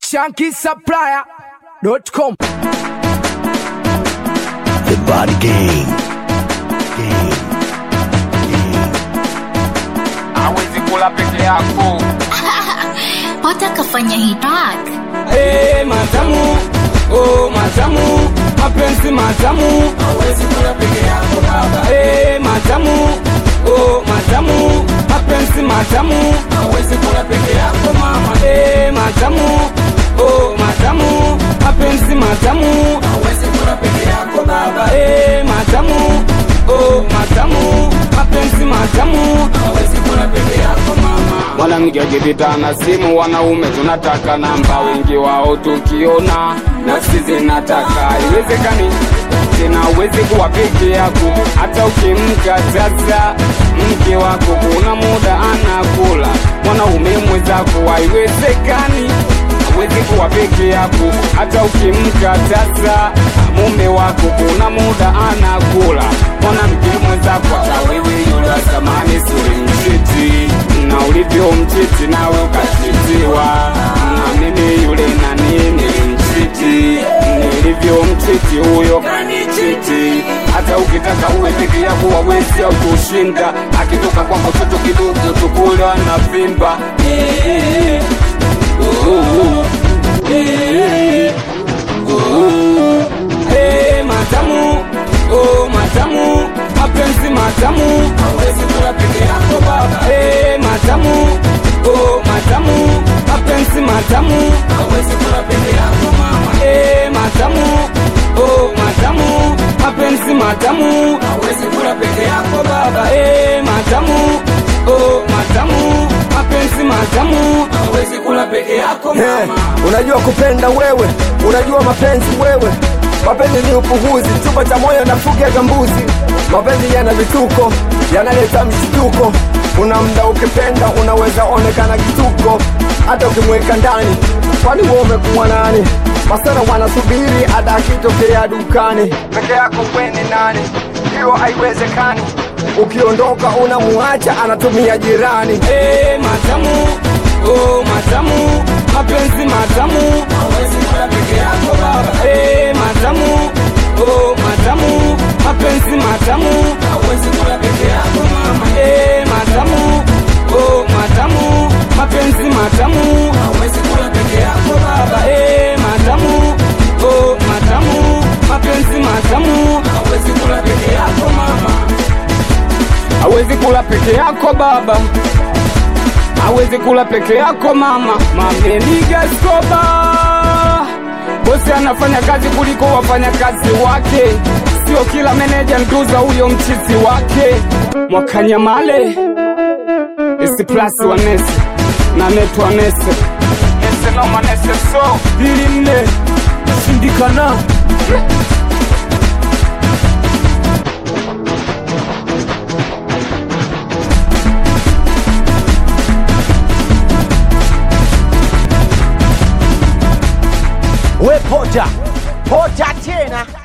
shankisupplier.com The Body Gang. Gang. Gang. hawezi kula peke yako watakafanya hitak hey, matamu oh, matamu mapenzi matamu hawezi kula peke yako baba hey, matamu oh, matamu mapenzi matamu hawezi kula peke yako mama hey, matamu oh, matamu mapenzi matamu hawezi kula peke yako baba hey, matamu oh, matamu mapenzi matamu hawezi kula peke yako mama mwanamke akipita na simu wanaume tunataka namba wengi wao tukiona nafsi zinataka iwezekani tena uwezi kuwa peke yako hata ukimkataza mke wako kuna muda anakula mwanaume mwenzako haiwezekani hawezi kuwa peke yako hata ukimkataza mume wako kuna muda anakula mwanamke mwenzako hata wewe yule wa zamani sulimchiti na ulivyomchiti nawe ukachitiwa na mimi yule nani nilimchiti nilivyomchiti huyo kanichiti hata ukitaka uwe peke yako wawezi au kushinda akitoka kwako toto kidogo tukula na vimba Hey, matamu oh, matamu mapenzi matamu hawezi kula peke yako baba hey, matamu oh, matamu mapenzi matamu hawezi kula peke yako mama hey, matamu oh, matamu mapenzi matamu hawezi kula peke yako baba hey, matamu oh, matamu mapenzi matamu hawezi kula peke yako Hey, mama unajua kupenda wewe, unajua mapenzi wewe. Mapenzi ni upuhuzi, chumba cha moyo na fugi ya gambuzi. Mapenzi yana vituko, yanaleta mshtuko. Una mda ukipenda, unaweza onekana kituko, hata ukimweka ndani. Kwani wewe umekuwa nani? Masana wanasubiri ada akitokea dukani. Peke yako wewe ni nani? Hiyo haiwezekani. Ukiondoka unamuacha, anatumia jirani. Hey, matamu oh, matamu mapenzi matamu hawezi kula peke yako baba hey, matamu oh, matamu mapenzi matamu hawezi kula peke yako mama hey, matamu oh, matamu mapenzi matamu hawezi kula peke yako baba hey, matamu oh, matamu mapenzi matamu hawezi kula peke yako mama hawezi kula peke yako baba hawezi kula peke yako mama mamenigaskoba bosi anafanya kazi kuliko wafanyakazi wake sio kila meneja nduza huyo mchizi wake mwakanyamale isiplasi wanese na netu wanese nese noma nese so ili nne shindikana We poja. Poja tena.